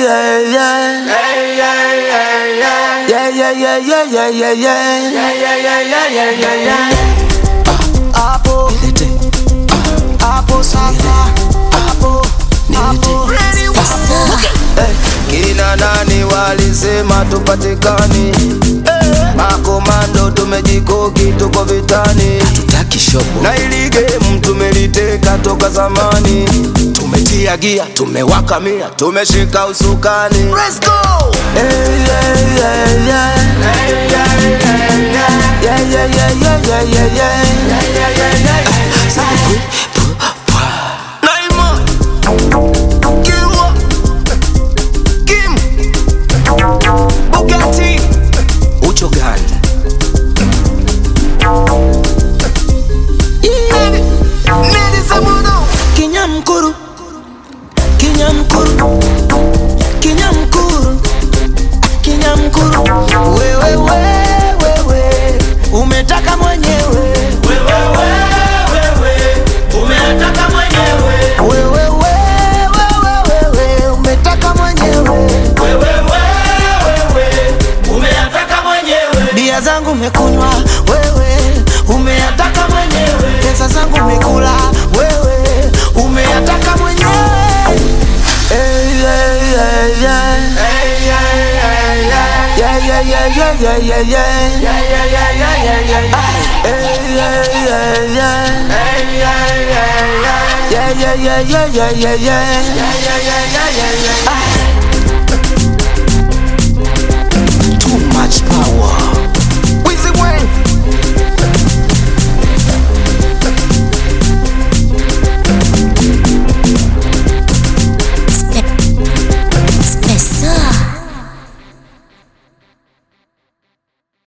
yeah, yeah. Yeah, yeah, yeah, yeah, yeah, yeah, yeah. Hapo hapo sasa, hapo hapo Eh, kina nani walisema tupatikani? Makomando tumejikoki, tuko vitani tutaki shobo na ili game tumeliteka toka zamani, tumetia gia, tumewaka mia, tumeshika usukani. Let's go! Hey, yeah, yeah, yeah. Yeah, yeah, yeah, yeah, yeah, yeah, yeah. Naima, Kilwa, Kim, Bugatti, ucho gani? Kinyamkuru, Kinyamkuru, Kinyamkuru, Kinyamkuru, wewe wewe wewe umetaka mwenyewe, wewe wewe umetaka mwenyewe, bia zangu umekunywa wewe, umeyataka mwenyewe, pesa zangu umekula wewe, umeyataka mwenyewe. Hey, yeah, yeah, yeah. Yeah, yeah, yeah, yeah, yeah, yeah, yeah. Hey, yeah, yeah, yeah. Yeah, yeah, yeah, yeah, yeah, yeah, yeah.